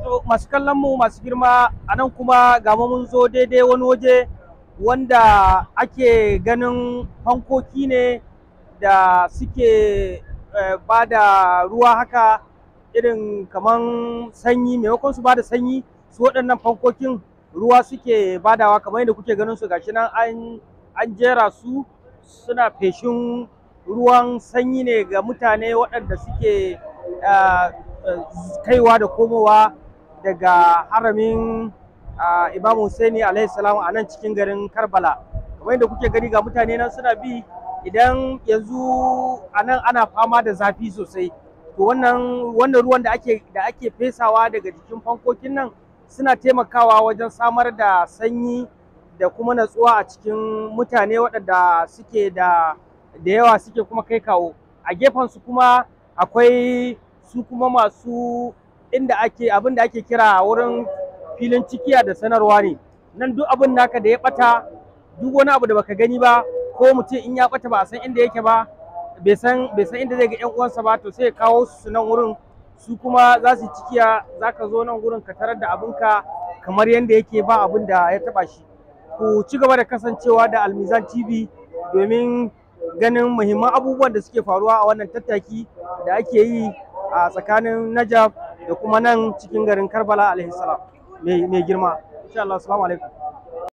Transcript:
To masu kallon mu masu girma a nan kuma ga mu mun zo daidai wani waje wanda ake ganin fankoki ne da suke ba da ruwa haka irin kaman sanyi maimakon su ba da sanyi su waɗannan fankokin ruwa suke badawa kamar yadda kuke ganin su gashi nan an an jera su suna feshin ruwan sanyi ne ga mutane waɗanda suke kaiwa da komowa daga haramin Imam Husaini alaihi salam a nan cikin garin Karbala kamar yadda kuke gani ga mutane nan suna bi idan yanzu a nan ana fama da zafi sosai to wannan wannan ruwan da ake da ake fesawa daga jikin fankokin nan suna taimakawa wajen samar da sanyi da kuma natsuwa a cikin mutane waɗanda suke da da yawa suke kuma kai kawo a gefen su kuma akwai su kuma masu inda ake abin da ake kira wurin filin cikiya da sanarwa ne nan duk abin naka da ya bata duk wani abu da baka gani ba ko mutum in ya bata ba a san inda yake ba bai san bai san inda zai ga yan uwansa ba to sai ya kawo su nan wurin su kuma za su cikiya za ka zo nan wurin ka tarar da abinka kamar yadda yake ba abin da ya taba shi ku ci gaba da kasancewa da almizan tv domin ganin muhimman abubuwan da suke faruwa a wannan tattaki da ake yi a tsakanin najaf da kuma nan cikin garin karbala alaihi salam mai girma insha Allah assalamu alaikum